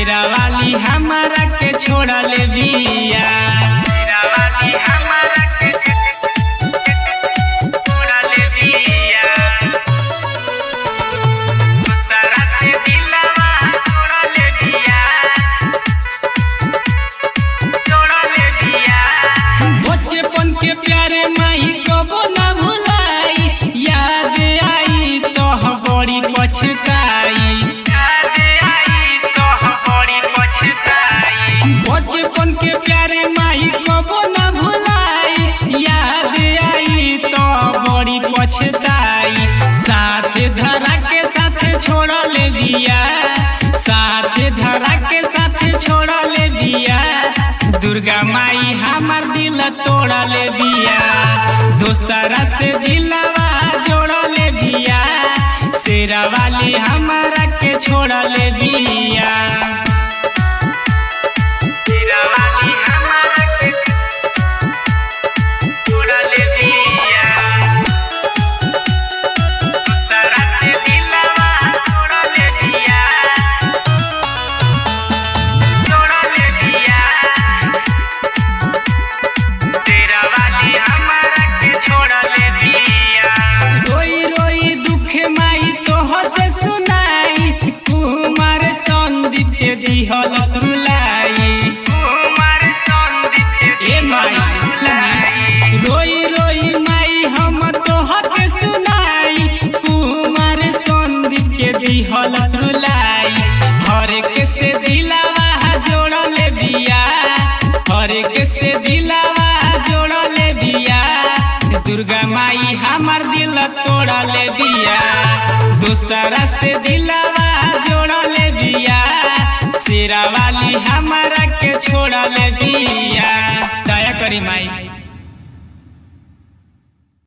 शेरा वाली हमारा के छोड़ले बिया शेरा वाली हमारा के छोड़ले बिया दूसरा से दिलवा छोड़ले बिया छोड़ले बिया बचपन के प्यारे माई कबो ना भुलाई याद आई तो बड़ी पछताई बचपन के प्यारे माई कबो ना भुलाई याद आई तो बड़ी पछताई साथ धरा के साथ छोड़ले बिया साथ धरा के साथ छोड़ले बिया दुर्गा माई हमार दिल तोड़ले बिया दोसरा से दिलवा जोड़ले बिया शेरा वाली हमारा के छोड़ले बिया शेरा वाली हमारा के छोड़ले बिया दोसरा से दिलवा जोड़ले बिया जोड़ले बिया तेरा वाली हमारा के छोड़ले बिया रोई रोई दुख माई तोह से सुनाई कुमार संदीप के दिहल सुलाई कुमार संदीप ए माई सुनी रोई रोई माई हम तोह के सुनाई कुमार संदीप के दिहल सुलाई हर एक से दिलावा जोड़ले बिया हर एक से दिलावा जोड़ले बिया दुर्गा माई हमार दिल तोड़ले बिया दूसरा से दिलावा जोड़ले बिया शेरा वाली हमारा के छोड़ले बिया दया करी माई